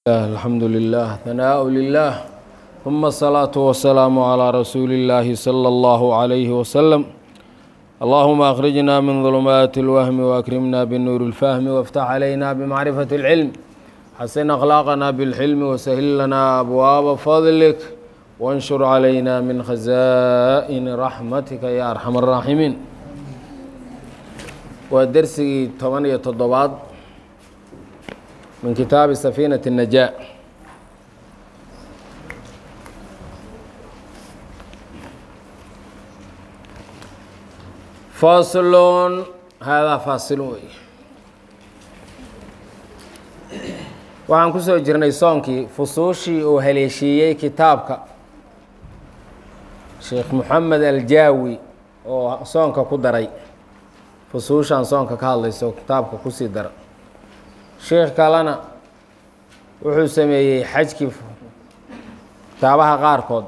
الحمد لله ثناء لله ثم الصلاة والسلام على رسول الله صلى الله عليه وسلم اللهم أخرجنا من ظلمات الوهم وأكرمنا بالنور الفهم وافتح علينا بمعرفة العلم حسن أخلاقنا بالحلم وسهل لنا أبواب فضلك وانشر علينا من خزائن رحمتك يا أرحم الراحمين ودرسي 8 تضباط من كتاب سفينة النجاة فاصل هذا فاصل wey waxaan ku soo jirnay soonkii fusuushii uu haleeshiiyey kitaabka sheekh moxamed aljaawi oo soonka ku daray fusuushaan soonka ka hadlayso kitaabka kusii dara sheekh kalena wuxuu sameeyey xajkii kitaabaha qaarkood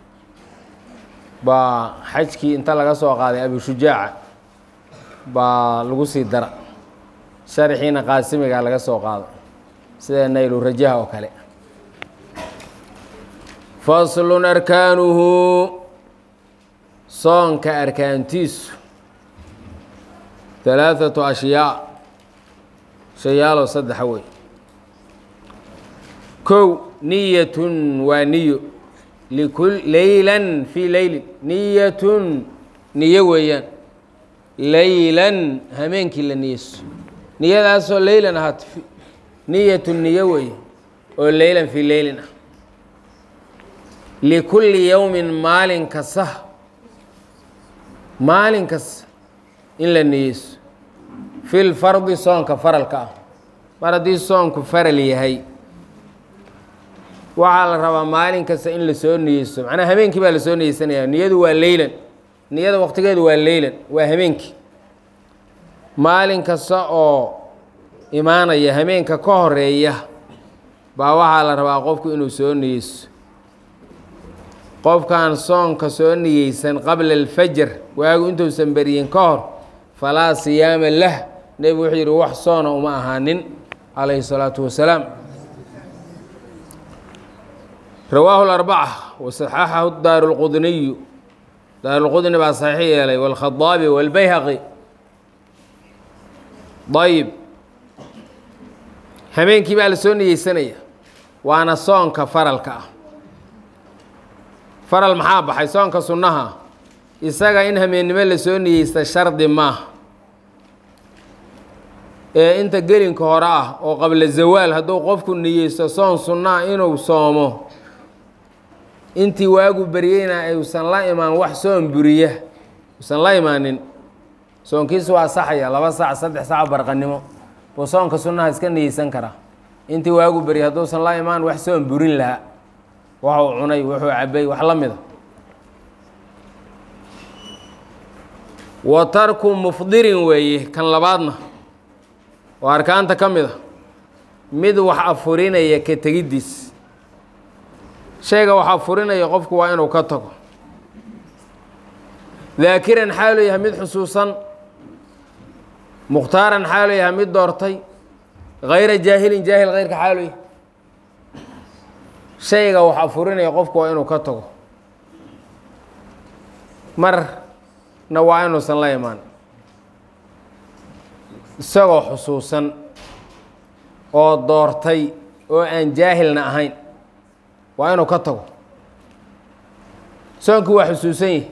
baa xajkii inta laga soo qaaday abushujaaca baa lagu sii dara sharxiina qaasimiga laga soo qaado sida naylu rajaha oo kale faslun arkaanuhu soonka arkaantiisu halaaثatu ashyaa shayaaloo saddexa wey kow niyatun waa niyo likul leylan fii leylin niyatun niyo weeyaan leylan hameenkii la niyeyso niyadaasoo leylan ahaat niyatun niyo weeye oo leylan fii leylin ah likulli yowmin maalin kasta maalin kasta in la niyeyso fi lfardi soonka faralka ah mar haddii soonku faral yahay waxaa la rabaa maalin kasta in lasoo niyeysto macnaha habeenkii baa lasoo niyeysanaya niyadu waa leylan niyada waqtigeedu waa leylan waa habeenkii maalin kasta oo imaanaya habeenka ka horeeya baa waxaa la rabaa qofku inuu soo niyeysto qofkaan soonka soo niyeysan qabla alfajar waagu intuusan beriyin ka hor falaa siyaama lah nebigu wuxuu yidhi wax soona uma ahaanin calayhi الsalaatu wasalaam rawaahu اlarbaca wasaxaxahu daaru اlqudniyu daaru lqudni baa saxiix yeelay wاlkhadaabi wاlbayhaqi ayib habeenkii baa la soo niyeysanaya waana soonka faralka ah faral maxaa baxay soonka sunnaha isaga in hameennimo lasoo niyeysta shardi maaha ee inta gelinka hore ah oo qabla zawaal hadduu qofku niyeysto soon sunnaha inuu soomo intii waagu beryeyna ayuusan la imaan wax soon buriya uusan la imaanin soonkiisu waa saxaya laba sac saddex sac barqanimo buu soonka sunnaha iska niyeysan karaa intii waagu berya hadduusan la imaan wax soon burin lahaa waxuu cunay wuxuu cabay wax la mida wa tarku mufdirin weeye kan labaadna oo arkaanta ka mid a mid wax afurinaya ka tegiddiis shayga wax afurinaya qofku waa inuu ka tago daakiran xaalu yahay mid xusuusan mukhtaaran xaalu yahay mid doortay hayra jaahilin jaahil hayrka xaalu yahay shayga wax afurinaya qofku waa inuu ka tago marna waa inuusan la imaan isagoo xusuusan oo doortay oo aan jaahilna ahayn waa inuu ka tago soonkii waa xusuusan yahi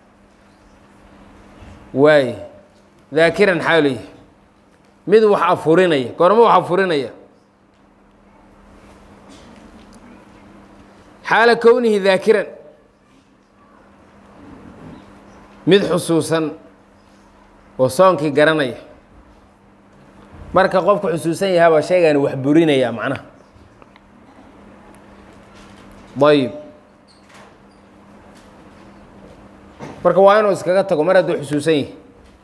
waaye daakiran xaalu yahay mid wax afurinaya goormo wax afurinaya xaala kownihi daakiran mid xusuusan oo soonkii garanaya marka qofku xusuusan yahaabaa shaygaani wax burinaya macnaha ayib marka waa inuu iskaga tago mar hadduu xusuusan yahi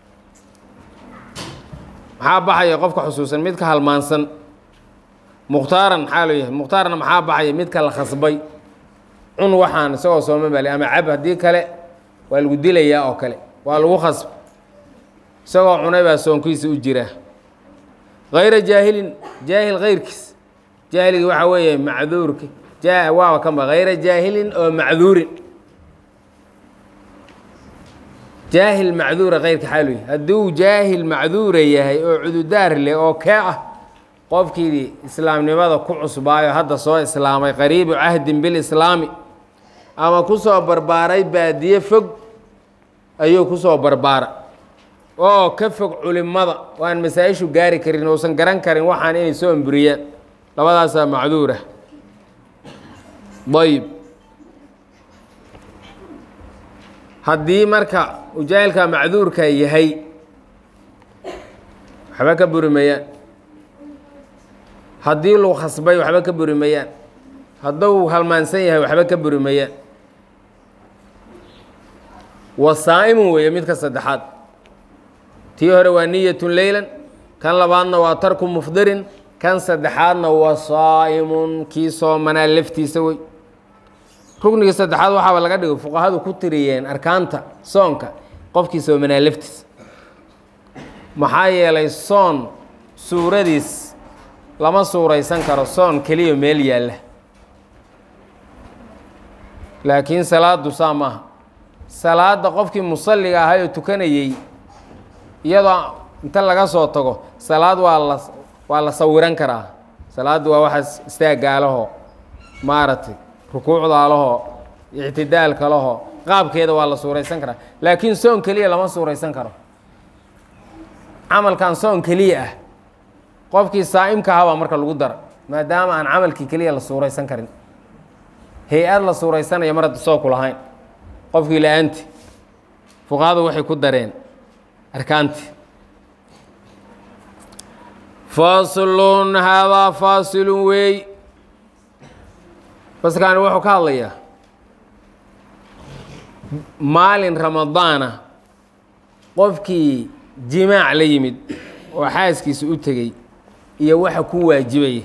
maxaa baxaya qofka xusuusan midka halmaansan mukhtaaran maxaa loo yahay mukhtaarna maxaa baxaya midka la khasbay cun waxaan isagoo sooma bali ama cab haddii kale waa lagu dilayaa oo kale waa lagu khasb isagoo cunay baa soonkiisa u jiraa hayra jaahilin jaahil kayrkiis jahligii waxaa weeye macduurka ja waaba kama hayra jaahilin oo macduurin jaahil macduura keyrka xaalu yahy hadduu jaahil macduura yahay oo cududaar leh oo kee ah qofkii islaamnimada ku cusbaayo hadda soo islaamay qariibu cahdin bilislaami ama kusoo barbaaray baadiye fog ayuu kusoo barbaara oo ka fog culimada waan masaa-ishu gaari karin uusan garan karin waxaan inay soo amburiyaan labadaasaa macduura ayb haddii marka uu jaahilkaa macduurka yahay waxba ka buri mayaan haddii luu khasbay waxba ka buri mayaan hadduu halmaansan yahay waxba ka buri mayaan wasaa'imun weeye midka saddexaad tii hore waa niyatun leylan kan labaadna waa tarku mufdirin kan saddexaadna waa saa'imun kii soomanaa laftiisa wey rukniga saddexaad waxaaba laga dhigay fuqahadu ku tiriyeen arkaanta soonka qofkii soomanaa laftiisa maxaa yeelay soon suuradiis lama suuraysan karo soon keliya meel yaalla laakiin salaadu saa maaha salaadda qofkii musalliga ahay oo tukanayey iyadoo inta laga soo tago salaad waa la waa la sawiran karaa salaaddu waa waxaas istaaggaalaho maaragtay rukuucdaalaho ictidaalka laho qaabkeeda waa la suuraysan karaa laakiin soon keliya lama suuraysan karo camalkan soon keliya ah qofkii saa'imka ahaa baa marka lagu dara maadaama aan camalkii keliya la suuraysan karin hay-ad la suuraysanaya mar hadda soo ku lahayn qofkii la-aanti fuqahadu waxay ku dareen arkaanti faslun haadaa faasilun weey baskaani wuxuu ka hadlayaa maalin ramadaana qofkii jimaac la yimid oo xaaskiisa u tegey iyo waxa ku waajibaya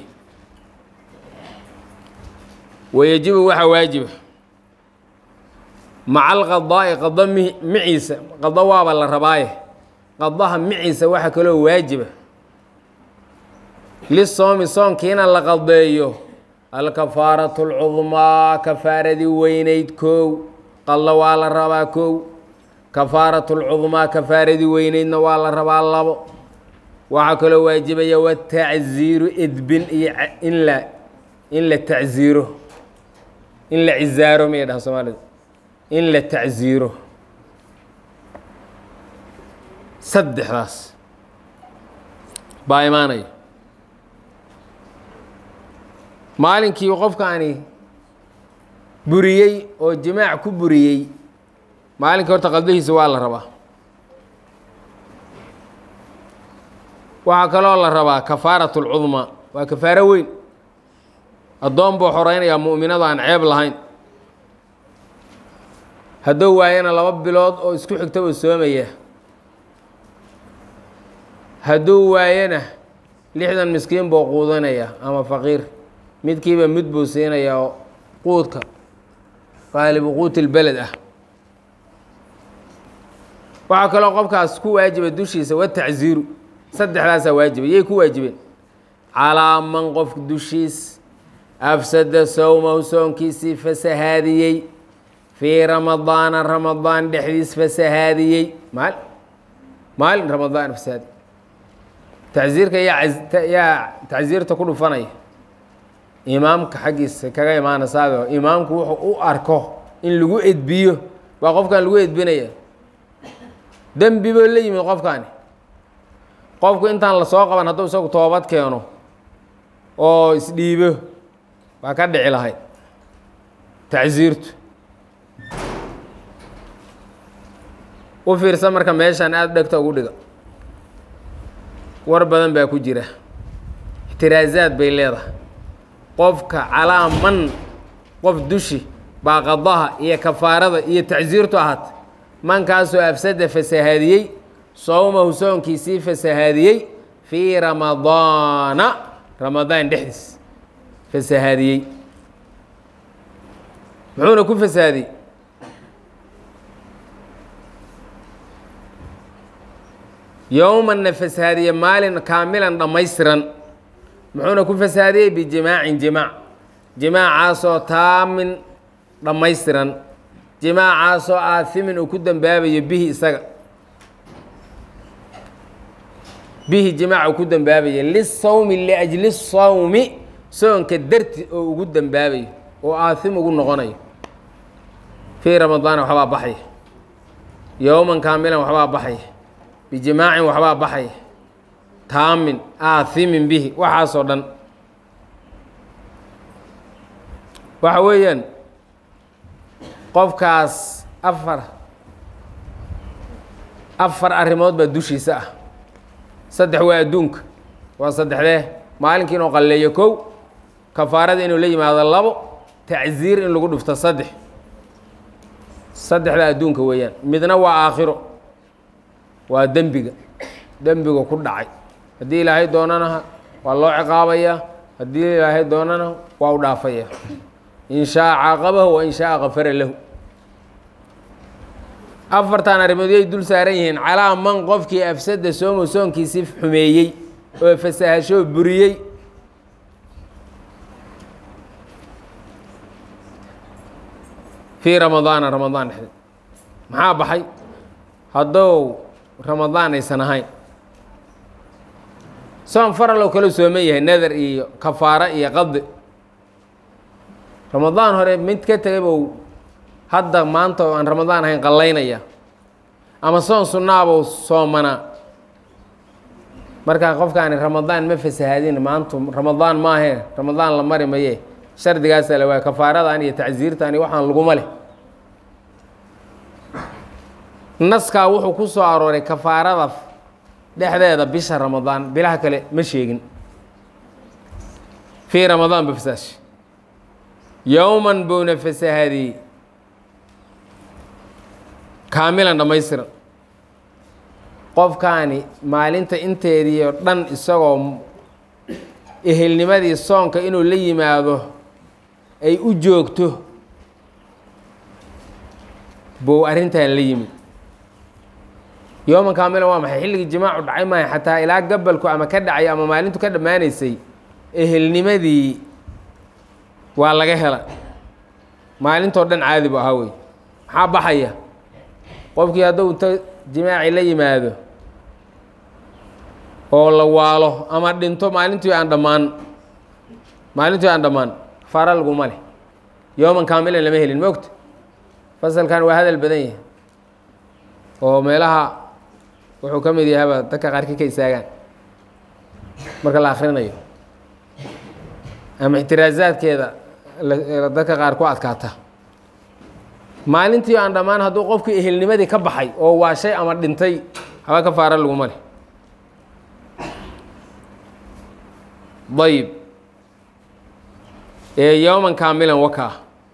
wayajibu waxa waajiba maca alqadaa'i qado mi miciisa qado waaba la rabaaye qadaha miciisa waxa kaloo waajiba lisoomi soonkiina la qadeeyo alkafaaratu alcudmaa kafaaradii weynayd kow qallo waa la rabaa kow kafaaratu lcudmaa kafaaradii weynaydna waa la rabaa labo waxaa kaloo waajibaya watacziiru edbin iyo in la in la tacziiro in la cizaaro miyay dhahan soomaalida in la tacziiro saddexdaas baa imaanaya maalinkii qofkaani buriyey oo jimaac ku buriyey maalinkii horta qalbihiisa waa la rabaa waxaa kaloo la rabaa kafaaratu lcudmaa waa kafaaro weyn addoon buu xoreynayaa mu'minada aan ceeb lahayn hadduu waayana laba bilood oo isku xigta uu soomaya hadduu waayana lixdan miskiin buu quudanaya ama faqiir midkiiba mid buu siinayaa oo quudka qaalibu quuti lbeled ah waxaa kaloo qofkaas ku waajiba dushiisa watacziiru saddexdaasaa waajiba yay ku waajibeen calaa man qof dushiis afsada sowmahu soonkiisii fasahaadiyey fii ramadaana ramadaan dhexdiis fasahaadiyey maal maalin ramadaan fasahaadi tacziirka yaa yaa tacziirta ku dhufanaya imaamka xaggiisa kaga imaanaysaado imaamku wuxuu u arko in lagu edbiyo baa qofkan lagu edbinaya dembi boo la yimid qofkaani qofku intaan lasoo qaban hadduu isagu toobad keeno oo isdhiibo waa ka dhici lahayd tacsiirtu u fiirsan marka meeshaan aada dhegta ugu dhiga war badan baa ku jira ixtiraasaad bay leedahay qofka calaa man qof dushi baa qadaha iyo kafaarada iyo tacsiirtu ahaata mankaasoo afsada fasahaadiyey sowmahu soonkiisii fasahaadiyey fii ramadaana ramadaan dhexdiis fasahaadiyey muxuuna ku fasahaadiyey yowmanna fasahaadiye maalin kaamilan dhammaystiran muxuuna ku fasaadiyey bijimaacin jimaac jimaacaasoo taamin dhammaystiran jimaacaasoo aathimin uu ku dembaabayo bihi isaga bihi jimaac uu ku dembaabayo lisawmi liajli sawmi soonka darti oo ugu dembaabayo oo aathim ugu noqonayo fii ramadaana waxbaa baxaya yowman kaamilan waxbaa baxaya bijimaacin waxbaa baxaya taamin aathimin bihi waxaasoo dhan waxa weeyaan qofkaas afar afar arrimood baa dushiisa ah saddex waa adduunka waa saddexdee maalinkii inuu qalleeyo kow kafaarada inuu la yimaado labo tacsiir in lagu dhufto saddex saddexda adduunka weeyaan midna waa aakhiro waa dembiga dembiga ku dhacay haddii ilaahay doonana waa loo ciqaabayaa haddii ilaahay doonana waa u dhaafaya in shaaa caaqabahu wa in shaaa kafara lahu afartan arrimood yay dul saaran yihiin calaa man qofkii afsada soomo soonkiisii xumeeyey oo fasahashoo buriyey fii ramadaana ramadaan dhexdeed maxaa baxay haddou ramadaan aysan ahayn soon faraloo kale sooman yahay nadar iyo kafaaro iyo qadi ramadaan hore mid ka tegay bou hadda maanta oo aan ramadaan ahayn qallaynaya ama soon sunnaabou soomanaa markaa qofkaani ramadaan ma fasahaadin maantu ramadaan maahee ramadaan la mari maye shardigaasaa la waaya kafaaradan iyo tacsiirtan iyo waxaan laguma leh naskaa wuxuu ku soo arooray kafaarada dhexdeeda bisha ramadaan bilaha kale ma sheegin fii ramadaan ba fasaash yowman buuna fasahaadiyey kaamilan dhammaystiran qofkaani maalinta inteedii oo dhan isagoo ehelnimadii soonka inuu la yimaado ay u joogto buu arrintan la yimid yooman kaamilan waa maxay xilligii jimaacu dhacay maaha xataa ilaa gabalku ama ka dhacay ama maalintu ka dhammaanaysay ehelnimadii waa laga hela maalintoo dhan caadi bu ahaa wey maxaa baxaya qofkii hadduu inta jimaaci la yimaado oo la waalo ama dhinto maalintii aan dhammaan maalintii aan dhammaan kafaara laguma leh yooman kaamilan lama helin ma ogta fasalkan waa hadal badan yahay oo meelaha wuxuu ka mid yahaba dadka qaarkii ka istaagaan marka la akrinayo ama ixtiraasaadkeeda dadka qaar ku adkaata maalintii aan dhammaan hadduu qofkii ehelnimadii ka baxay oo waashay ama dhintay haba kafaara laguma leh ayb ee yowman kaamilan wakaa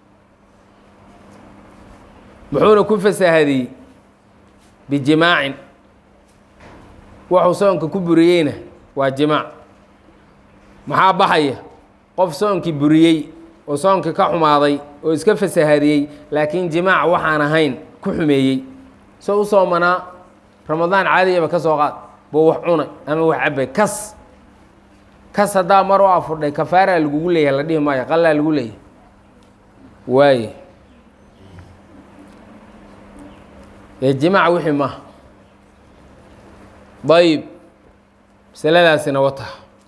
muxuuna ku fasaahadiyey bijimaacin wuxuu soonka ku buriyeyna waa jimaac maxaa baxaya qof soonkii buriyey oo soonkii ka xumaaday oo iska fasahadiyey laakiin jimaac waxaan ahayn ku xumeeyey soo u soomanaa ramadaan caadiyaba ka soo qaad buu wax cunay ama wax cabay kas kas haddaa mar u afurdhay kafaaraa lagugu leeyahay la dhihi maayo qallaa lagu leeyahay waaye ee jimaac wixii maaha dayib masaladaasina wata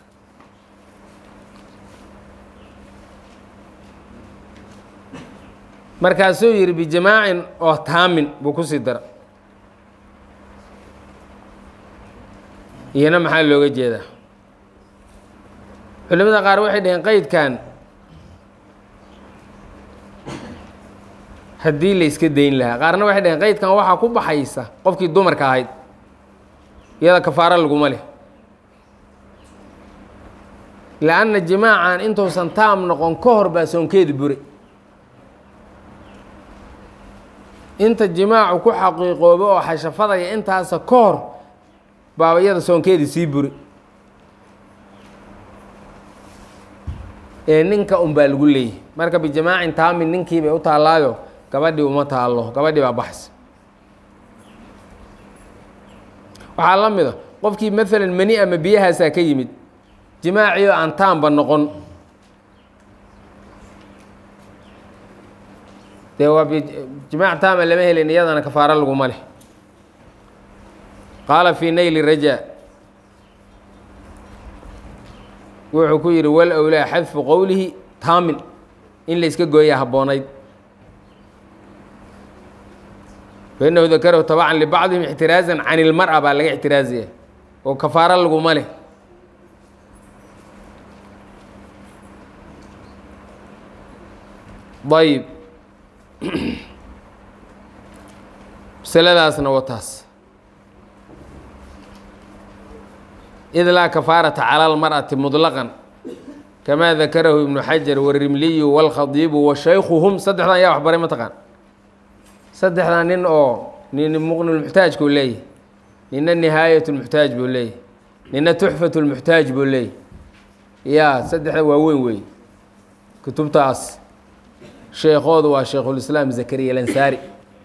markaasuu yidhi bijimaacin oo taamin buu ku sii dara iyana maxaa looga jeedaa culimada qaar waxay dhaheen qeydkan haddii la iska dayn lahaa qaarna waxay dhaheen qeydkan waxaa ku baxaysa qofkii dumarka ahayd iyada kafaaro laguma leh lanna jimaacan intuusan taam noqon ka hor baa soonkeedi bure inta jimaacu ku xaqiiqoobo oo xashafadaya intaasa ka hor baa iyada soonkeedii sii buri ee ninka un baa lagu leeyahy marka bijimaacin taamin ninkii bay u taallaayo gabadhii uma taallo gabadhii baa baxsa waxaa la mid a qofkii maalan mani ama biyahaasaa ka yimid jimaaciyo aan taanba noqon dee waa jimaac taama lama helin iyadana kafaaro laguma leh qaala fii nayli raja wuxuu ku yidhi wal owlaa xadfu qowlihi taamin in la iska gooya habboonayd fainahu dakarahu tabacan libacdihim ixtiraazan can ilmar-a baa laga ixtiraazaya oo kafaaro laguma leh ayb masaladaasna wataas id laa kafaarata cala almar'ati muطlaqan kamaa dakarahu ibnu xajar warimliyu wاlkhadiibu washaykhuhum saddexdan yaa waxbaray ma taqaan saddexdan nin oo nin muqnilmuxtaaj buu leeyahy nina nihaayat lmuxtaaj buu leeyahy nina tuxfat lmuxtaaj buu leeyahy yaa saddexda waa weyn weeye kutubtaas sheekoodu waa sheikhulislaam zakariya lansaari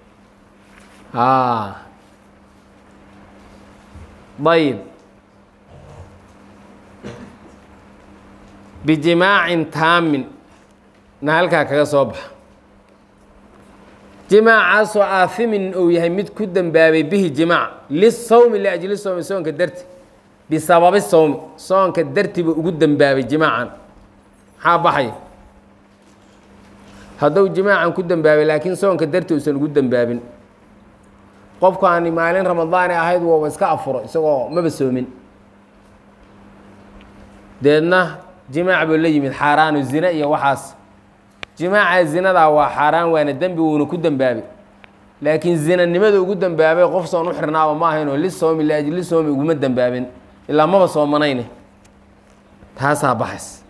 ayb bijimaacin taamin na halkaa kaga soo baxa jimaacaasoo aahimin uu yahay mid ku dembaabay bihi jimaac lisawmi liajli sowmi soonka darti bisababi sowmi soonka dartiba ugu dembaabay jimaacan maxaa baxaya hadduu jimaacan ku dembaabay laakiin soonka darti uusan ugu dembaabin qofkaani maalin ramadaani ahayd wooba iska afuro isagoo maba soomin deedna jimaac buu la yimid xaaraanu zine iyo waxaas jimaaca zinadaa waa xaaraan waana dembi wuuna ku dembaabay laakiin zinanimada ugu dembaabay qof soon u xirnaaba ma ahaynoo lisoomi liajli soomi uguma dembaabin ilaa maba soomanayne taasaa baxays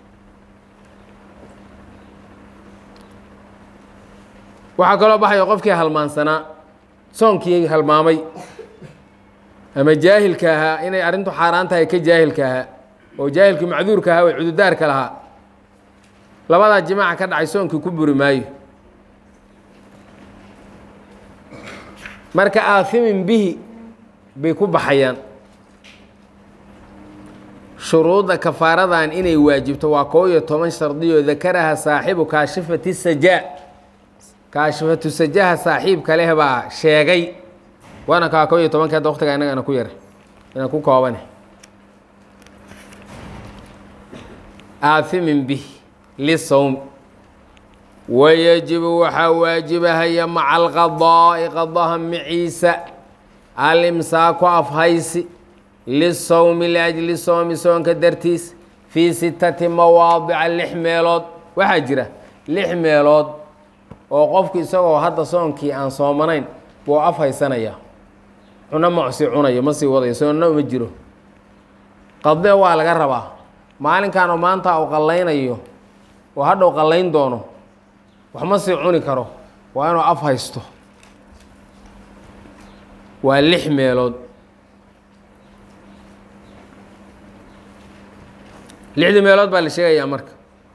waxaa kaloo baxaya qofkii halmaansanaa soonkii halmaamay ama jaahilka ahaa inay arrintu xaaraan tahay ka jaahilka ahaa oo jaahilkii macduurka ahaa way cududaarka lahaa labadaa jimaaca ka dhacay soonkii ku buri maayo marka aahimin bihi bay ku baxayaan shuruudda kafaaradan inay waajibto waa koo iyo toban shardiyo dakaraha saaxibu kaashifati sajaa kaashifatu sajaha saaxiibka leh baa sheegay waana kaa koo iyo tobanki hadda waqtiga innaga ana ku yara inaan ku koobane aahimin bih lisowm wayajibu waxaa waajibahaya maca alqadaa'i qadaha maciisa alimsaaku afhaysi lisowmi liajli soomi soonka dartiis fii sittati mawaadica lix meelood waxaa jira lix meelood oo qofku isagoo hadda soonkii aan soomanayn buu af haysanaya cuno macsi cunayo ma sii wadayo soonna uma jiro qadee waa laga rabaa maalinkan oo maanta uu qallaynayo oo hadhow qallayn doono wax ma sii cuni karo waa inuu af haysto waa lix meelood lixdii meelood baa la sheegayaa marka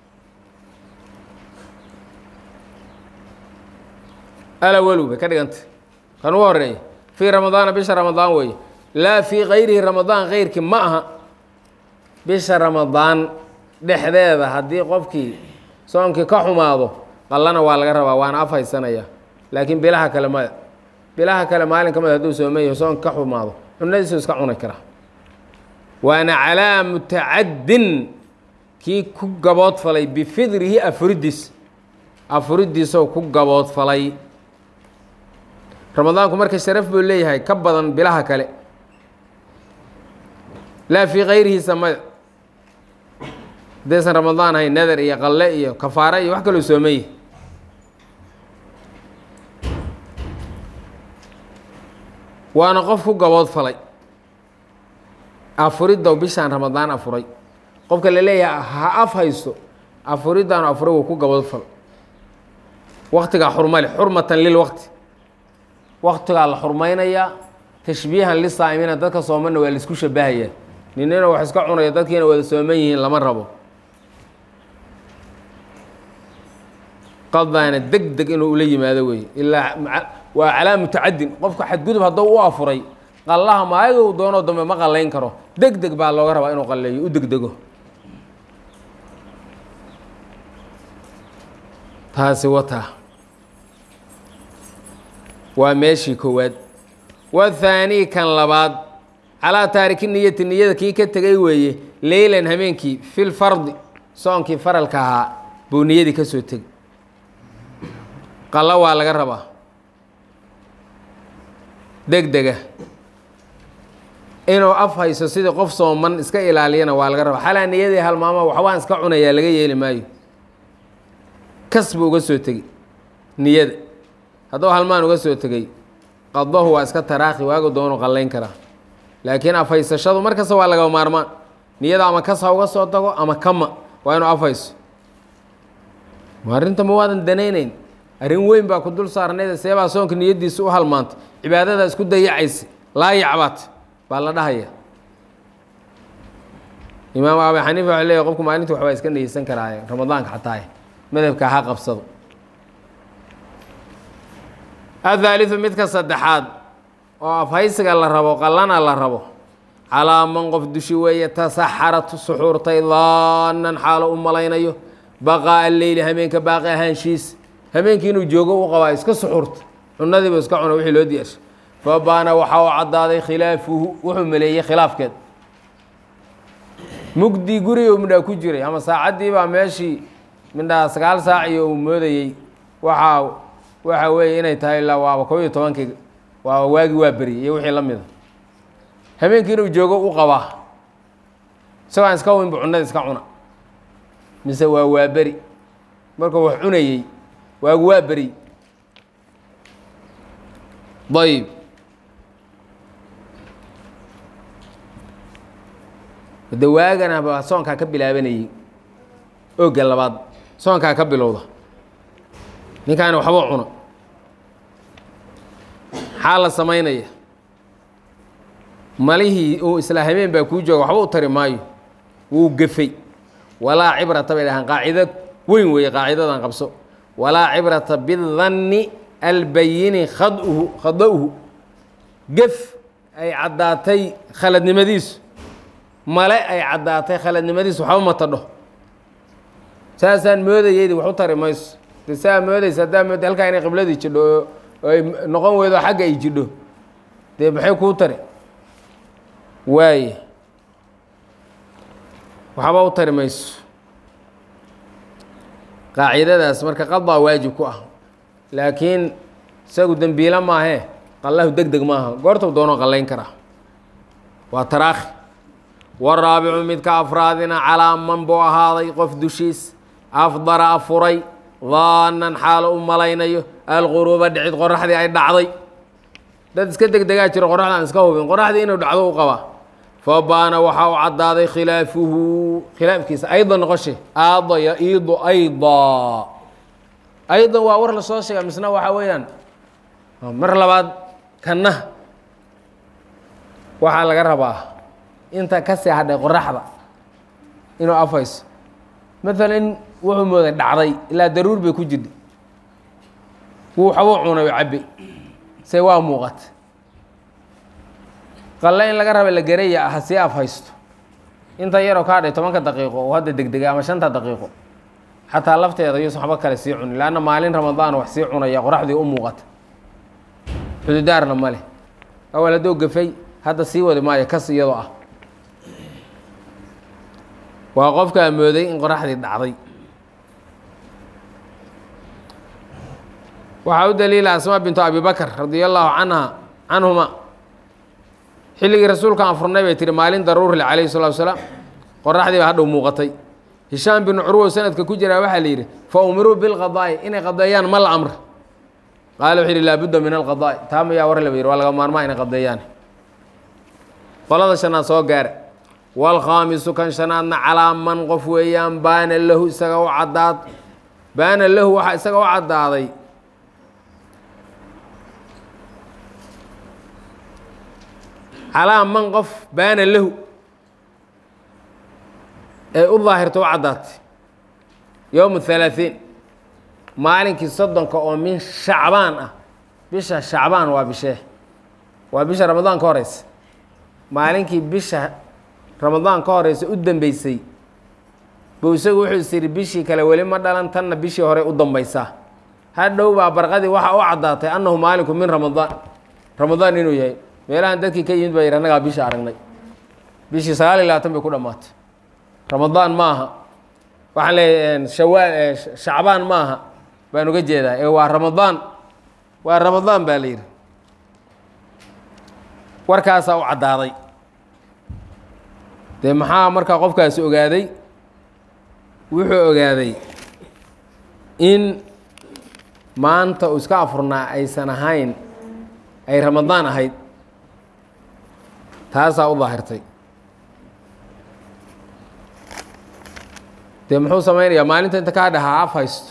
alawalu bay ka dhigantay kan ugu horeeya fii ramadaana bisha ramadaan weeye laa fii kayrihi ramadaan keyrkii ma aha bisha ramadaan dhexdeeda haddii qofkii soonkii ka xumaado qallana waa laga rabaa waana af haysanaya laakiin bilaha kale maya bilaha kale maalin ka mid hadduu soomeeyaho soonka ka xumaado cunadiisu iska cuni karaa waana calaa mutacaddin kii ku gaboodfalay bifidrihi afuridiis afuridiisoo ku gaboodfalay ramadaanku marka sharaf buu leeyahay ka badan bilaha kale laa fii kayrihiisa maya haddaysan ramadaan ahayn nadar iyo qalle iyo kafaare iyo wax kaloo soomeeye waana qof ku gabood falay afuriddow bishaan ramadaan afuray qofka la leeyahay ha af haysto afuriddaanu afuray wuu ku gabood fal waktigaa xurmale xurmatan lilwaqti waktigaa la xurmaynayaa tashbiihan lisaa'imiina dadka soomanna waa laisku shabahayaa ninina wax iska cunaya dadkiina wada sooman yihiin lama rabo qadaana deg deg inuu ula yimaado weeye ilaa waa calaa mutacadin qofka xadgudub hadduu u afuray qallaha maayagu doonoo dambe ma qallayn karo deg deg baa looga rabaa inuu qalleeyo u degdego taasi wataa waa meeshii koowaad wathaanii kan labaad calaa taariki niyati niyada kii ka tegay weeye leylan hameenkii fil fardi soonkii faralka ahaa buu niyadii ka soo tegay qallo waa laga rabaa deg dega inuu af hayso sidii qof sooman iska ilaaliyana waa laga rabaa xalaa niyadii halmaama waxbaan iska cunayaa laga yeeli maayo kas buu uga soo tegey niyada hadduu halmaan uga soo tegey qadahu waa iska taraakhi waagu doonu qallayn karaa laakiin afhaysashadu mar kasta waa laga maarmaan niyada ama kas ha uga soo tago ama kama waa inuu afhayso ma arrinta ma waadan danaynayn arrin weyn baa ku dul saarnayda seebaa soonka niyaddiisa u halmaantay cibaadadaa isku dayacaysa laayacbaad baa la dhahaya imaam abi xaniifa waxuu leeyahy qofku maalintii waxbaa iska niyeysan karaaye ramadaanka xataa madhabka ha qabsado athaalidu midka saddexaad oo afhaysiga la rabo qallana la rabo calaa man qof dushi weeye tasaxarat suxuurtay daanan xaalo u malaynayo baqaa'a leyli hameenka baaqi ahaanshiis hameenkii inuu joogo u qabaa iska suxuurta cunadiiba iska cuna wixii loo diyaarshay fa baana waxaa u caddaaday khilaafuhu wuxuu maleeyey khilaafkeed mugdii guriga midhaa ku jiray ama saacaddii baa meeshii midhaa sagaal saac iyo uu moodayey waxaa waxa weeye inay tahay ilaa waaba kob iyo tobankii waaba waagi waa beriyay iyo wixii la mida habeenkii inuu joogo u qabaa isagoo aan iska winba cunada iska cuna mise waa waa beri markuu wax cunayey waagu waa beri ayb de waagana baa soonkaa ka bilaabanayey oogga labaad soonkaa ka bilowda ninkaani waxbuu cuno maxaa la samaynaya malihii uu isla habeen baa kuu jooga waxba u tari maayo wuu gefay walaa cibrata bay dhahaan qaacido weyn weeye qaacidadan qabso walaa cibrata bidanni albayini khaduhu khada-uhu gef ay caddaatay khaladnimadiisu male ay caddaatay khaladnimadiisu waxba matadho saasaan moodayeydi wax u tari mayso de saa moodaysa haddaa mooda halkaa inay qibladii jidho oo ay noqon weydo xagga ay jidho dee maxay kuu tari waaye waxba u tari mayso qaacidadaas marka qadaa waajib ku ah laakiin isagu dembiila maahee qallahu deg deg maaha goortuu doonoo qallayn karaa waa taraakhi waraabicu midka afraadina calaa man buu ahaaday qof dushiis afdara afuray daanan xaalo u malaynayo alquruuba dhicid qoraxdii ay dhacday dad iska deg degaa jiro qoraxda aan iska hubin qoraxdii inuu dhacdo u qabaa fa baana waxaa u caddaaday khilaafuhu khilaafkiisa ayda noqoshe aada yaiidu ayda aydan waa war lasoo sheega misna waxaa weeyaan mar labaad kanna waxaa laga rabaa inta ka sii hadhay qoraxda inuu afhayso maalan wuxuu mooday dhacday ilaa daruur bay ku jirta wuu waxbuu cunay oo cabbe se waa muuqata qalle in laga raba la garaya ha sii afhaysto inta yaroo ka hadhay tobanka daqiiqo oo hadda degdega ama shanta daqiiqo xataa lafteeda yuusan waxba kale sii cunin leanna maalin ramadaan wax sii cunaya qoraxdii u muuqata xududaarna ma leh awal hadduu gafay hadda sii wadi maayo kas iyadoo ah waa qofkaa mooday in qoraxdii dhacday waxaa u daliila asmaa bintu abi bakr radia allaahu canha canhuma xilligii rasuulka aan furnay bay tihi maalin daruurle calayhi salatu wasalaam qoraxdii baa hadhow muuqatay hishaam binu curwow sanadka ku jiraa waxaa la yidhi fa umiruu bilqadaa'i inay qadeeyaan ma la amr qaala wuxuu yidhi laabudda min alqadaa'i taa mayaa war laba yidhi waa laga maarmaa inay qadeeyaan qolada shanaad soo gaara waalkhaamisu kan shanaadna calaa man qof weeyaan baana lahu isaga u caddaad baana lahu waxaa isaga u caddaaday calaa man qof baana lahu ee u daahirta u caddaatay yowma halaaثiin maalinkii soddonka oo min shacbaan ah bisha shacbaan waa bishee waa bisha ramadaan ka horeysa maalinkii bisha ramadaan ka horeysa u dambeysay buu isagu wuxuu is yidhi bishii kale weli ma dhalan tanna bishii hore u dambaysaa hadhow baa barqadii waxaa u caddaatay annahu maalinku min ramadaan ramadaan inuu yahay meelahan dadkii ka yimid baa yidhi annagaa bisha aragnay bishii sagaal iyo labaatan bay ku dhammaatay ramadaan ma aha waxaan leeyahay shawaa shacbaan ma aha baan uga jeedaa ee waa ramadaan waa ramadaan baa la yidhi warkaasaa u caddaaday dee maxaa markaa qofkaasi ogaaday wuxuu ogaaday in maanta uu iska afurnaa aysan ahayn ay ramadaan ahayd taasaa u daahirtay dee muxuu samaynayaa maalinta inta ka hadhay ha af haysto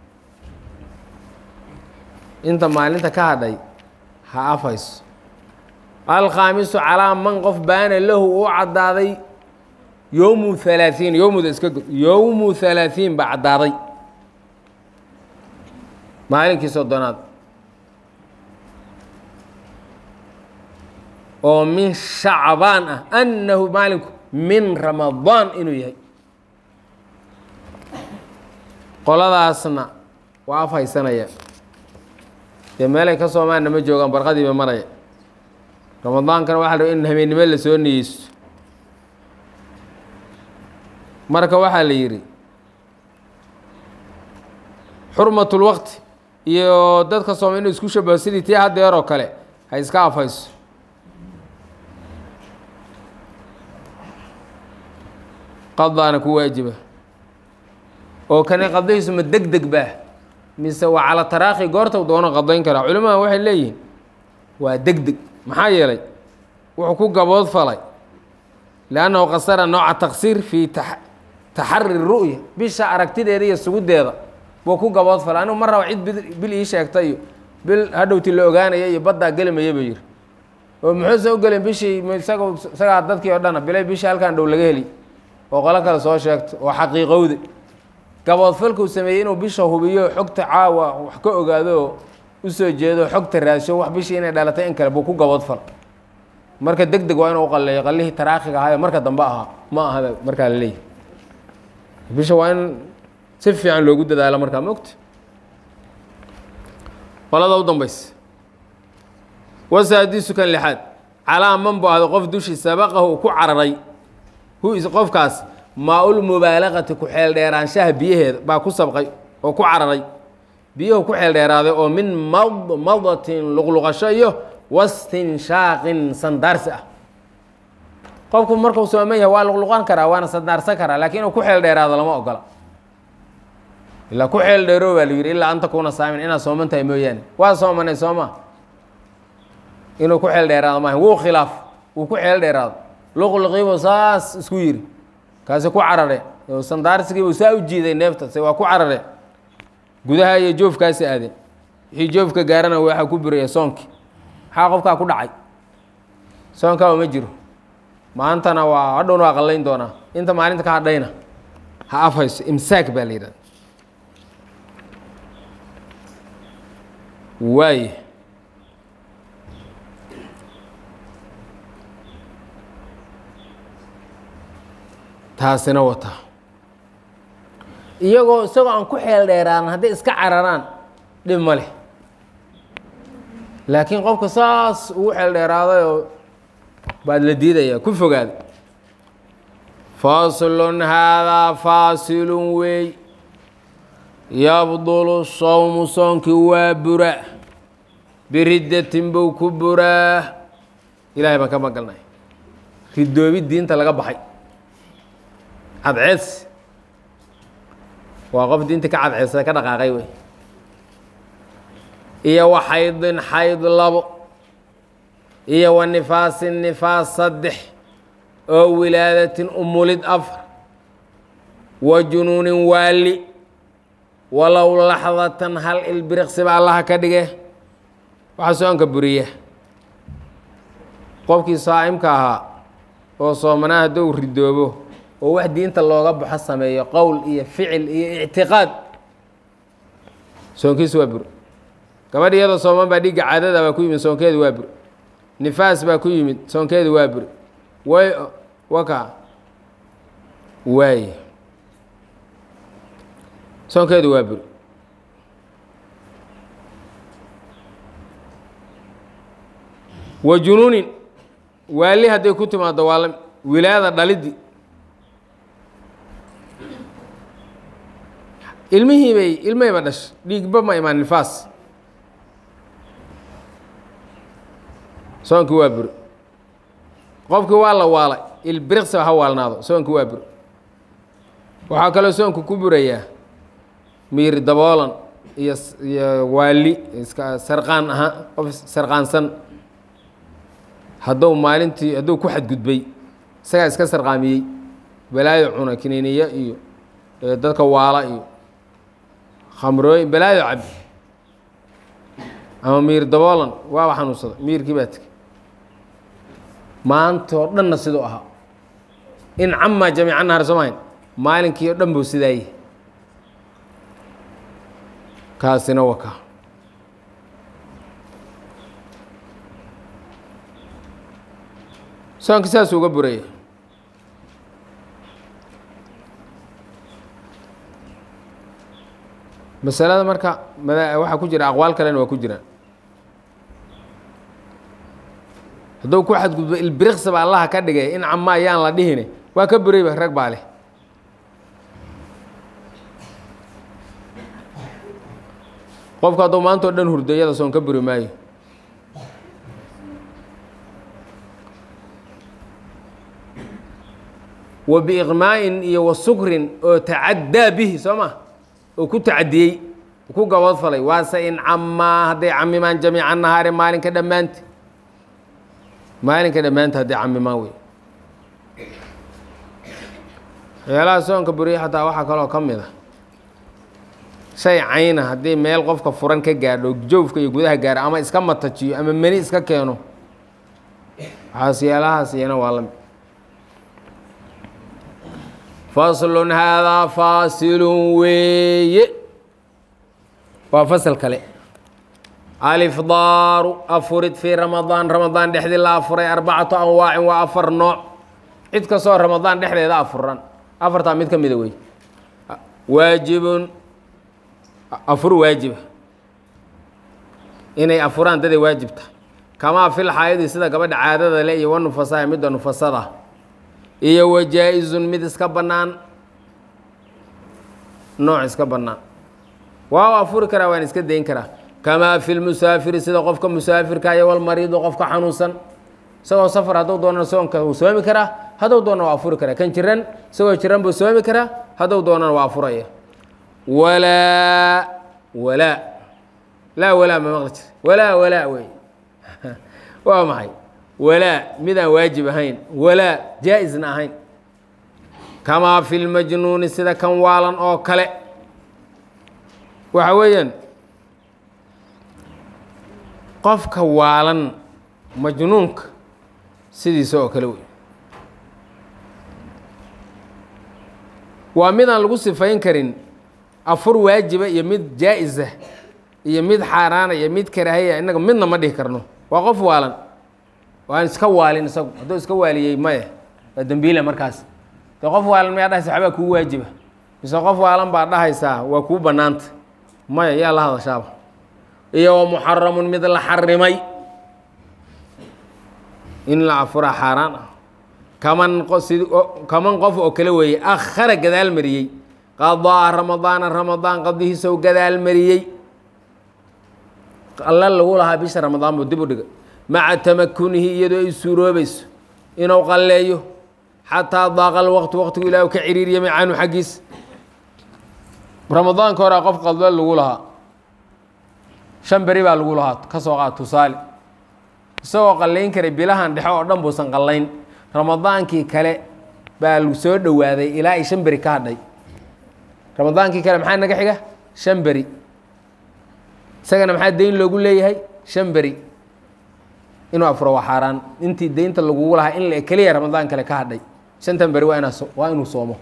inta maalinta ka hadhay ha af haysto alkhaamisu calaa man qof baana lahu uu caddaaday yowmu halaaثiin yowmuda iska god yowmu halaaثiin baa caddaaday maalinkii soddonaad oo min shacbaan ah annahu maalinku min ramadaan inuu yahay qoladaasna waa af haysanaya dee meelay ka soomaanna ma joogaan barqadiiba maraya ramadaankana waxa la raba in habeennimo la soo niyeysto marka waxaa la yidhi xurmatulwaqti iyo dadka sooma inuu isku shabaho sidii tii haddeer oo kale ha iska afhayso qadaana ku waajiba oo kane qadayhiisu ma deg deg baa mise waa cala taraakhi goorta doono qadayn karaa culimada waxay leeyihiin waa deg deg maxaa yeelay wuxuu ku gabood falay liannahu qasara nooca taksiir fii taxari ru'ya bisha aragtideeda iyo sugudeeda buu ku gabood falay anigu ma raba cid bil ii sheegta iyo bil hadhowti la ogaanaya iyo baddaa gelimaya buu yidhi oo muxuusan u gelin bishii isaga isagaa dadkii oo dhana bilay bishii halkaan dhow laga heli oo qolo kale soo sheegto oo xaqiiqowda gaboodfalkuu sameeyey inuu bisha hubiyo xogta caawa wax ka ogaado oo usoo jeedo xogta raadsho wax bishii inay dhalatay in kale buu ku gaboodfal marka deg deg waa inuu qaleeyo qalihii taraakhiga ahaayo marka dambe ahaa ma aha markaa la leeyahy bisha waa in si fiican loogu dadaalo markaa mogta qolada u dambaysa wasaadisu kan lixaad calaa man bu ahdo qof dushii sabaqahu ku cararay hu qofkaas maa-ul mubaalaqati ku xeel dheeraanshaha biyaheeda baa ku sabqay oo ku cararay biyuhu ku xeel dheeraaday oo min madmadatin luqluqasho iyo wastinshaaqin sandaarsi ah qofku markuu sooman yahay waa luqluqan karaa waana sandaarsan karaa laakiin inuu ku xeel dheeraado lama ogola ilaa ku xeel dheero baa la yidhi ilaa anta kuna saamin inaad sooman tahay mooyaane waa soomanay sooma inuu ku xeel dheeraado maaha wuu khilaaf wuu ku xeel dheeraado luqluqiibuu saas isku yidhi kaasi ku carare sandaarsigiibuu saa u jiiday neefta se waa ku carare gudaha iyo joofkaasi aadeen wixii joofka gaarana waxaa ku buraya soonkii maxaa qofkaa ku dhacay soonkaa uma jiro maantana waa hadhowna waa qallayn doonaa inta maalinta ka hadhayna ha afhayso imsaak baa la yidhahda waay taasina wata iyagoo isagoo aan ku xeel dheeraadan hadday iska cararaan dhib ma leh laakiin qofka saas ugu xeel dheeraaday oo baad la diidayaa ku fogaada faslun haadaa faasilun weey yabdulu sowmu soonkii waa bura biriddatin buu ku buraa ilaahay baan ka magalnay ridoobi diinta laga baxay cadceeds waa qof diinta ka cadceedsada ka dhaqaaqay wey iyo wa xaydin xayd labo iyo wa nifaasin nifaas saddex oo wilaadatin umulid afar wa junuunin waali walow laxdatan hal ilbiriqsiba allaha ka dhige waxaa soonka buriya qofkii saa'imka ahaa oo soomanaa hadduu ridoobo oo wax diinta looga baxo sameeyo qowl iyo ficil iyo ictiqaad soonkiisu waa bur gabadh iyadoo sooman baa dhiigga caadada baa ku yimid soonkeedu waa bur nifaas baa ku yimid soonkeedu waa bur way waka waay soonkeedu waa buri wa junuunin waali hadday ku timaado waa la wilaayada dhaliddi ilmihii bay ilmahayba dhash dhiigba ma imaan nifaas soonkii waa buri qofkii waa la waalay ilbiriqsiba ha waalnaado soonkii waa buri waxaa kaloo soonku ku burayaa miir daboolan iyo iyo waali iska sarqaan ahaa qof sarqaansan hadduu maalintii hadduu ku xadgudbay isagaa iska sarqaamiyey balaayo cuna kiniiniya iyo dadka waala iyo khamrooyin balaayo cabi ama miir daboolan waaba xanuunsada miirkii baa tegey maantoo dhanna siduu ahaa in camaa jamiica nahar soo mahayn maalinkii oo dhan buu sidaayey kaasina waa kaa soonka saasuu uga buraya masalada marka mada waxaa ku jira aqwaal kalena waa ku jiraan hadduu ku xadgudbo ilbiriqsiba allaha ka dhigay in cama ayaan la dhihine waa ka burayba rag baa leh qofku hadduu maanta o dhan hurdo iyada soon ka buri maayo wa biiqmaa'in iyo wa sukrin oo tacaddaa bihi soo ma oo ku tacadiyey ku gabadfalay waase in camaa hadday camimaan jamiica nahaari maalinka dhammaanta maalinka dhammaanta hadday camimaan wey waxyaalaha soonka buriya xataa waxaa kaloo ka mid a shay cayna haddii meel qofka furan ka gaadho joofka iyo gudaha gaaro ama iska matajiyo ama meni iska keeno waxaas yaalahaas iyana waa la mid faslun haadaa faasilun weeye waa fasal kale alifdaaru afurid fii ramadaan ramadaan dhexdii la afuray arbacatu anwaacin waa afar nooc cid kastoo ramadaan dhexdeeda afuran afartaa mid ka mida wey waajibun afur waajiba inay afuraan daday waajibta kamaa fil xaayadi sida gabadha caadada le iyo wanufasaa midda nufasada iyo wa jaa-izun mid iska bannaan nooc iska bannaan waa afuri karaa waan iska dayn karaa kamaa fi lmusaafiri sida qofka musaafirka iyo walmariidu qofka xanuunsan isagoo safar hadduu doonana soonka wuu soomi karaa hadduu doonana waa afuri karaa kan jiran isagoo jiran buu soomi karaa hadduu doonana waa afuraya walaa walaa laa walaa ma maqli jir walaa walaa wey waa maxay walaa midaan waajib ahayn walaa jaa-isna ahayn kamaa fi lmajnuuni sida kan waalan oo kale waxa weeyaan qofka waalan majnuunka sidiisa oo kale wey waa midaan lagu sifayn karin afur waajiba iyo mid jaa-isa iyo mid xaaraana iyo mid karaahaya innaga midna ma dhihi karno waa qof waalan waan iska waalin isagu hadduu iska waaliyey maya waa dembiile markaas de qof waalan mayaa dhahaysa waxbaa kuu waajiba mise qof waalan baa dhahaysaa waa kuu bannaanta maya yaa la hadashaaba iyo wa muxaramun mid la xarimay in la afuraa xaaraan ah kaman sid kaman qof oo kale weeye akhara gadaal mariyey qadaa ramadaana ramadaan qadihiisow gadaal mariyey alla lagu lahaa bisha ramadaan buu dib u dhigay maca tamakunihi iyadoo ay suuroobayso inuu qalleeyo xataa daaqal waqti waqtigu ilaah ka ciriiriyamay canhu xaggiis ramadaanka horaa qof qaldo lagu lahaa shan beri baa lagu lahaa ka soo qaad tusaale isagoo qallayn karay bilahan dhexe oo dhan buusan qallayn ramadaankii kale baa soo dhowaaday ilaa ay shan beri ka hadhay ramadaankii kale maxaa naga xiga shan beri isagana maxaa deyn loogu leeyahay shan beri inuu afuro waa xaaraan intii deynta lagugu lahaa in la keliya ramadaan kale ka hadhay shantan beri waa inaa waa inuu soomo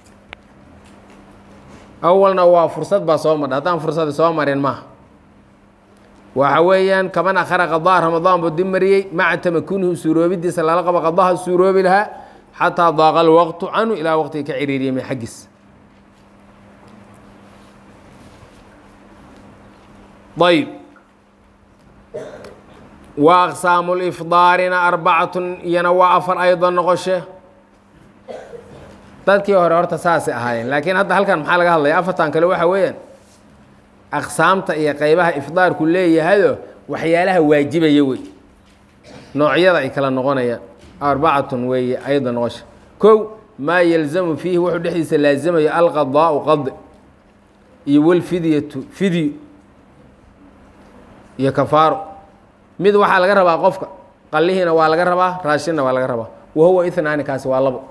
awalna waa fursad baa soo madha haddaan fursada soo marin maaha waxa weeyaan kaman akhara qadaa ramadaan buu dib mariyey maca tamakunihi suuroobidiisa lala qabo qadaha suuroobi lahaa xataa daaqa alwaqtu canhu ilaa waqtiga ka ciriiriyay min xaggiis ayb wa aqsaamu lifdaarina arbacatun iyana waa afar aydan noqoshe dadkii hore horta saasay ahaayeen laakiin hadda halkan maxaa laga hadlaya afartan kale waxa weeyaan aqsaamta iyo qeybaha ifdaarku leeyahayo waxyaalaha waajibaya wey noocyada ay kala noqonayaan arbacatun weeye ayda noqosha kow maa yalzamu fiihi wuxuu dhexdiisa laazamayo alqadaau qadi iyo walfidyatu fidyo iyo kafaaro mid waxaa laga rabaa qofka qallihiina waa laga rabaa raashinna waa laga rabaa wa huwa ithnaani kaasi waa labo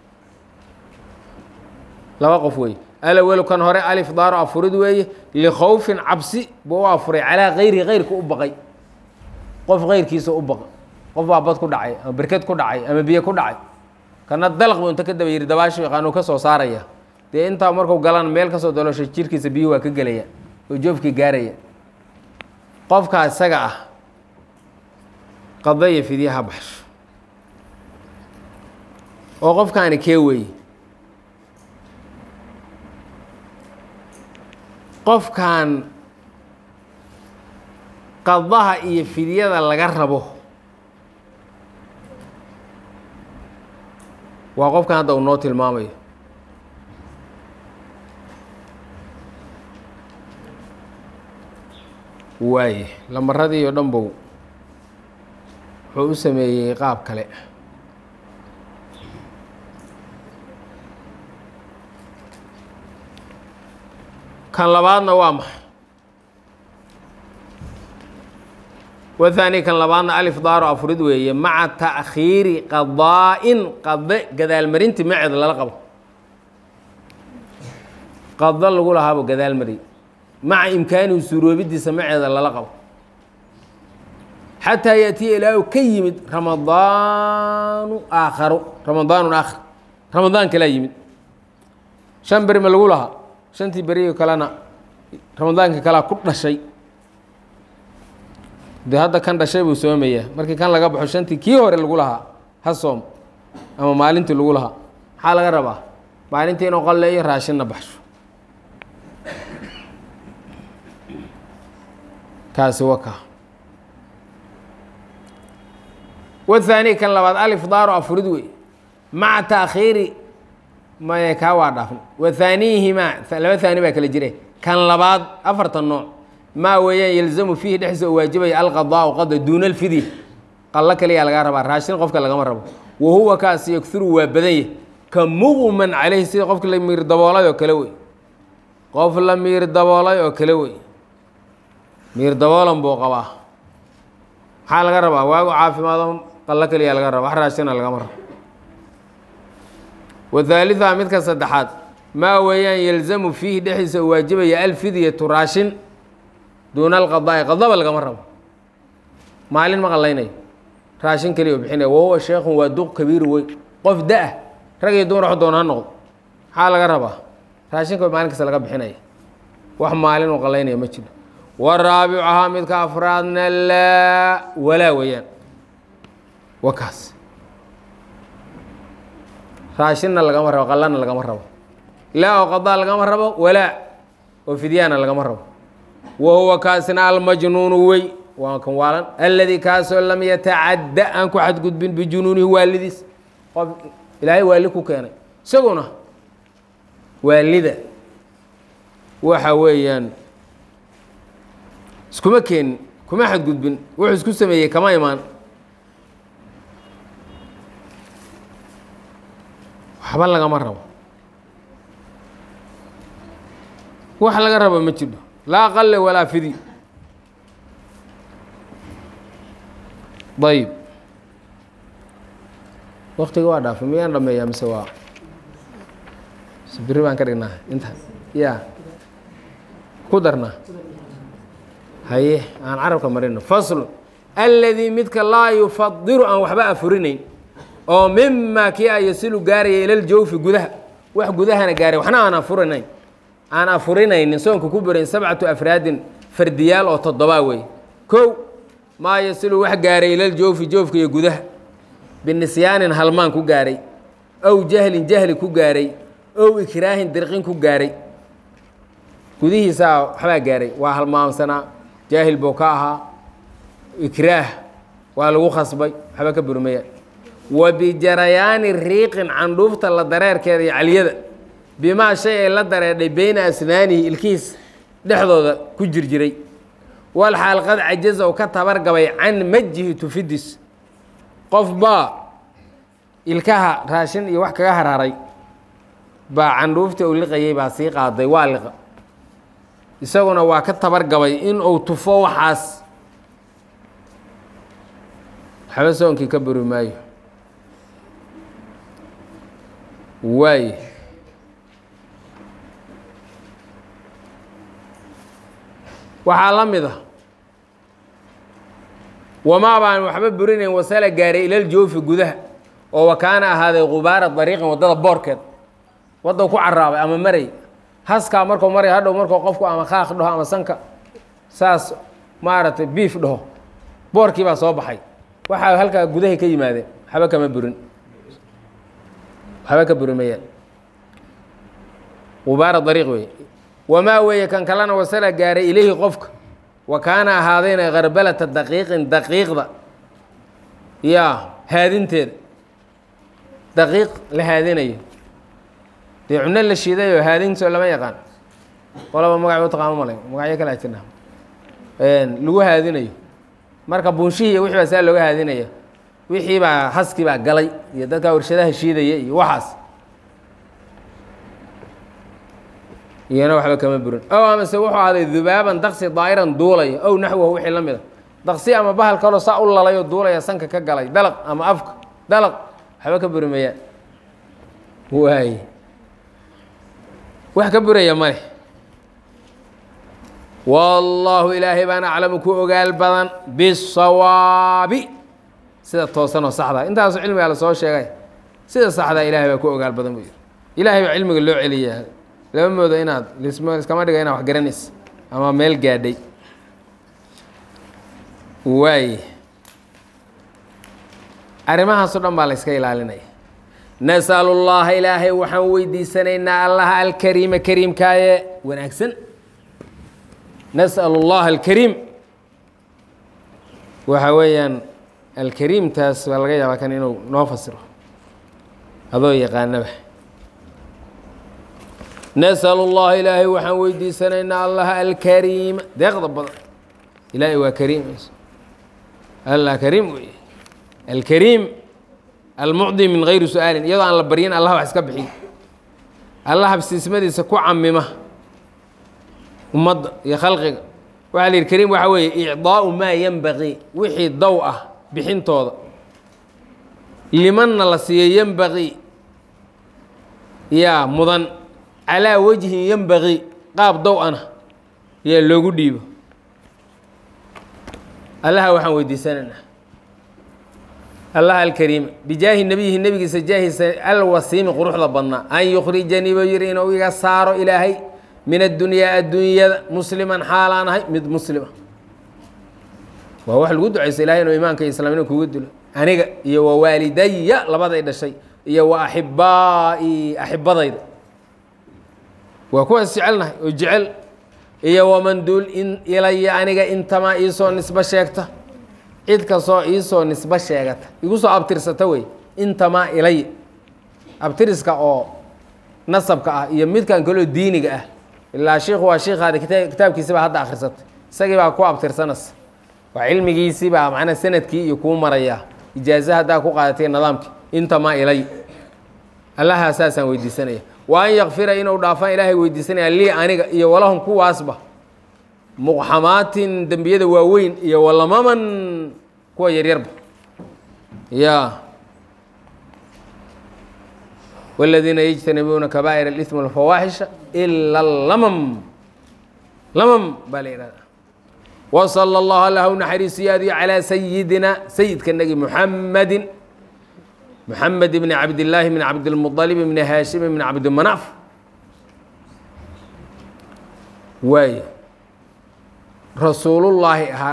laba qof weeye alawelu kan hore alifdaaru afurid weeye likhowfin cabsi buu u afuray calaa kayrihi kayrka u baqay qof kayrkiisa u baqa qof baa bad ku dhacay ama berked ku dhacay ama biyo ku dhacay kana dalaq buu inta ka daba yiri dabaashu yaqaanuu ka soo saaraya dee intaa marku galan meel kasoo daloosha jirkiisa biyuhu waa ka gelaya oo joofkii gaaraya qofkaa isaga ah qadaya fidyaha baxsho oo qofkaani kee weeye qofkan qadaha iyo fidyada laga rabo waa qofkan hadda uu noo tilmaamayo waaye lamaradii oo dhan bow wuxuu u sameeyey qaab kale kan labaadna waa maxay wathani kan labaadna alifdaaru afurid weeye maca ta'khiiri qadaa-in qade gadaalmarinti maceed lala qabo qado lagu lahaabo gadaalmari maca imkaanihi suuroobidiisa maceeda lala qabo xataa yaatiya ilaahu ka yimid ramadaanu aakharu ramadaanun aakhar ramadaan kalaa yimid shan beri ma lagu lahaa shantii beriyo kalena ramadaanka kalaa ku dhashay dee hadda kan dhashay buu soomayaa markii kan laga baxo shantii kii hore lagu lahaa ha soom ama maalintii lagu lahaa maxaa laga rabaa maalintii inuu qalleeyo raashinna baxsho kaasi waka wahaani kan labaad alifdaaru afurid wey maca taakhiiri maye kaa waa dhaafn wathaaniihimaa laba haani baa kala jire kan labaad afartan nooc maa weeyaan yalzamu fiihi dhexdiisa oo waajibaya alqadaau qada duuna alfidya qallo kaliyaa lagaa rabaa raashin qofka lagama rabo wa huwa kaas yakturu waa badan yah ka muqman caleyhi sida qofka la miir daboolay oo kale wey qof la miir daboolay oo kale wey miir daboolan buu qabaa maxaa laga rabaa waagu caafimaado qallo kaliyaa laga raba wax raashina lagama rabo wathaalitha midka saddexaad maa weeyaan yalzamu fiihi dhexdiisa oo waajibaya alfidyatu raashin duuna alqadaa'i qadaba lagama rabo maalin ma qallaynayo raashin keliya oo bixinaya wahuwa sheekhun waa duq kabiiru wey qof da-ah rag iyo dumar wax doon ha noqdo maxaa laga rabaa raashinka maalin kasta laga bixinaya wax maalin uu qallaynaya ma jiro waraabicuhaa midka afraadna laa walaa weeyaan wa kaas raashinna lagama rabo qallana lagama rabo laa oo qadaa lagama rabo walaa oo fidyaana lagama rabo wa huwa kaasina almajnuunu wey waa kan waalan alladii kaasoo lam yatacadda aan ku xadgudbin bijunuunihi waalidiis qof ilaahay waali ku keenay isaguna waalida waxa weeyaan iskuma keenin kuma xadgudbin wuxuu isku sameeyey kama imaan waxba lagama rabo wax laga rabo ma jiro laa qalle walaa fidi ayib waktiga waa dhaafay miyaan dhameeyaa mise waa biri baan ka dhignaa inta ya ku darnaa haye aan carabka marino faslu alladii midka laa yufadiru aan waxba afurinayn oo mima kii a yasilu gaaraya ilaljawfi gudaha wax gudahana gaaray waxna aan afurinayn aan afurinaynin soonka ku burayn sabcatu afraadin fardiyaal oo toddobaa wey kow maa yasilu wax gaaray ilaljawfi joofka iyo gudaha binisyaanin halmaan ku gaaray ow jahlin jahli ku gaaray ow ikraahin dirqin ku gaaray gudihiisaa waxbaa gaaray waa halmaamsanaa jaahil buu ka ahaa ikraah waa lagu khasbay waxba ka burmayaan wa bijarayaani riiqin candhuufta la dareerkeeda iyo caliyada bimaa shay ay la dareedhay beyna asnaanihi ilkihiis dhexdooda ku jirjiray wal xaal qad cajaza oo ka tabargabay can majihi tufidis qof baa ilkaha raashin iyo wax kaga hararay baa candhuuftii uu liqayay baa sii qaaday waa liqa isaguna waa ka tabargabay in uu tufo waxaas waxba soonkii ka buri maayo waay waxaa la mid a wamaa baan waxba burinayn wasala gaaray ilal joofi gudaha oo wakaana ahaaday qubaara dariiqin waddada boorkeed wadda ku caraabay ama maray haskaa markuu maray hadhow markuu qofku ama khaaq dhaho ama sanka saas maaragtay biif dhaho boorkii baa soo baxay waxaa halkaa gudahay ka yimaadeen waxba kama burin waxba ka burin mayaan qubaara dariiq weeye wamaa weeye kan kalena wasala gaaray ilayhi qofka wa kaana ahaadayna karbalata daqiiqin daqiiqda yaa haadinteeda daqiiq la haadinayo dee cuno la shiidayoo haadinso lama yaqaan qolaba magac u taqaano malay magacyo kale jirna lagu haadinayo marka buunshihii iyo wixii baa saa looga haadinaya wixii baa haskii baa galay iyo dadka warshadaha shiidaya iyo waxaas iyana waxba kama burin ow amase wuxuu ahaaday dubaaban daqsi daa'iran duulaya ow naxwahu wixii la mida daqsi ama bahal kaloo saa u lalayoo duulaya sanka ka galay dalaq ama afka dalaq waxba ka buri mayaan waay wax ka buraya male wallaahu ilaahay baan aclamu ku ogaal badan bisawaabi sida toosanoo saxda intaasu cilmigaa la soo sheegay sida saxdaa ilahay baa ku ogaal badan buu yidhi ilaahay baa cilmiga loo celiyaa lama moodo inaad lism iskama dhiga inaad wax garanaysa ama meel gaadhay waay arrimahaaso dhan baa la yska ilaalinaya nasalu llaha ilaahay waxaan weydiisanaynaa allaha alkariima kariimkaaye wanaagsan nas'al اllaha alkariim waxa weeyaan alkariimtaas baa laga yaabaa kan inuu noo fasiro adoo yaqaanaba nas'al اllaha ilaahay waxaan weydiisanaynaa allaha alkariima deeqda badan ilaahay waa kariim allah kariim wey alkariim almucdi min gayri su-aalin iyadoo aan la baryin allah wax iska bixiy allah habsiismadiisa ku camima ummadda iyo khalqiga waxaa la yidhi kariim waxaa weeye icdaau maa yenbaqii wixii dow ah bixintooda limanna la siiyo yenbaqii yaa mudan calaa wajhin yenbaqii qaab dow ana yaa loogu dhiibo allaha waxaan weydiisanaynaa allaha alkariima bijaahi nebiyihi nebigiisa jaahiisa alwasiimi quruxda badnaa an yukhrijanii buu yidhi inuu iga saaro ilaahay min addunyaa adduunyada musliman xaalaan ahay mid muslima waa wax lagu ducaysa ilahay inuu imaanka iyo islaamnima kugu dilo aniga iyo wa waalidaya labaday dhashay iyo wa axibaa'i axibadayda waa kuwaas jecelnahay oo jecel iyo waman duul in ilaya aniga intamaa iisoo nisbo sheegta cid kastoo iisoo nisbo sheegata igu soo abtirsata wey intamaa ilay abtiriska oo nasabka ah iyo midkan kaloo diiniga ah ilaa shiikhu waa shiikaada kita kitaabkiisi baa hadda akhrisatay isagii baa ku abtirsanaysa waa cilmigiisii baa macnaa sanadkii iyo kuu marayaa ijaaza haddaa ku qaadatay nidaamkii intamaa ilay allaha saasaan weydiisanaya wa an yakfira inuu dhaafaan ilaahay weydiisanaya lii aniga iyo walahum kuwaasba muqxamaatin dembiyada waaweyn iyo walamaman kuwa yaryarba ya wاladiina yجtanibuuna kabaa'ir اlإثm والfawaaxisha ila اlamam lamam baa la ihahda wslى اllah allah u naxariisiyaadiyo calىa sayidina sayidka nagi muxamadi muxamed bni cabdillaahi bni cabdilmuطalib bni haashim bni cabdimanaaf waay rasuulullaahi ahaa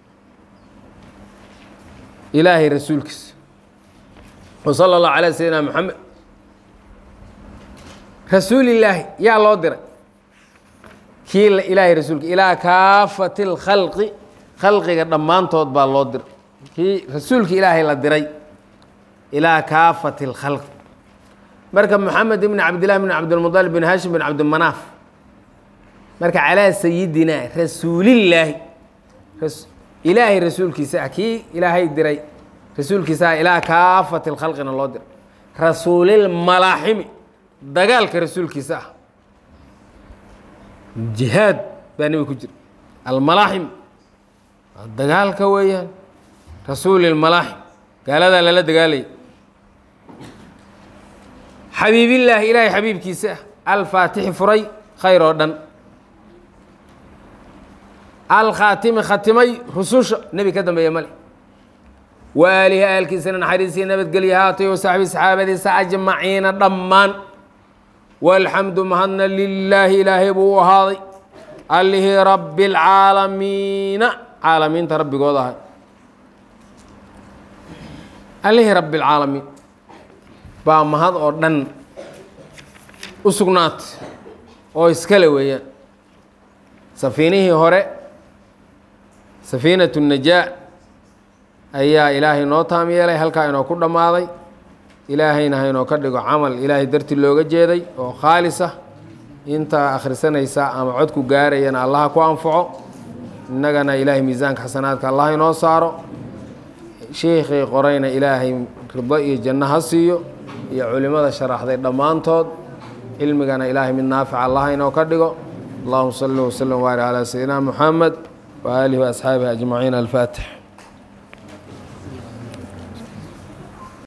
ilaahay rasuulkiisa wa salى اllahu calى sayidina moxamed rasuulillaahi yaa loo diray kii ilaahay rasuulka ilaa kaafati lkhalqi khalqiga dhammaantood baa loo diray kii rasuulka ilaahay la diray ilaa kaafati lkhalqi marka moxamed ibn cabdillahi bn cabdilmuطalib bin hashim bin cabdimanaaf marka calaa sayidina rasuulillaahi ilaahay rasuulkiisa ah kii ilaahay diray rasuulkiisa ah ilaa kaafati lkhalqina loo diray rasuulilmalaaximi dagaalka rasuulkiisa ah jihaad baa nebiga ku jira almalaaxim dagaalka weeyaan rasuulilmalaaxim gaaladaa lala dagaalaya xabiibillaahi ilaahay xabiibkiisa ah alfaatixi furay khayr oo dhan alkhaatimi khatimay rususha nebi ka dambeeya male waalihi aalkiisana naxariisii nabadgelya haatay oo saxbi saxaabadiisa ajmaciina dhammaan walxamdu mahadna lilaahi ilaahay buu u ahaaday allihii rabbi اlcaalamiina caalamiinta rabbigood ahay allihii rabbi اlcaalamiin baa mahad oo dhan u sugnaatay oo iskale weeyaan safiinihii hore safiinatu najaa ayaa ilaahay noo taam yeelay halkaa inoo ku dhammaaday ilaahayna haynoo ka dhigo camal ilaahay darti looga jeeday oo khaalis ah intaa akhrisanaysa ama codku gaarayana allaha ku anfaco innagana ilaahay miisaanka xasanaadka allah inoo saaro sheikhii qorayna ilaahay rido iyo janno ha siiyo iyo culimmada sharaxday dhammaantood cilmigana ilaahay mid naafica allah inoo ka dhigo allahuma salli waslm wbaari calaa sayidina muxamed waaalihi waasxaabihi ajmaciin alfaatix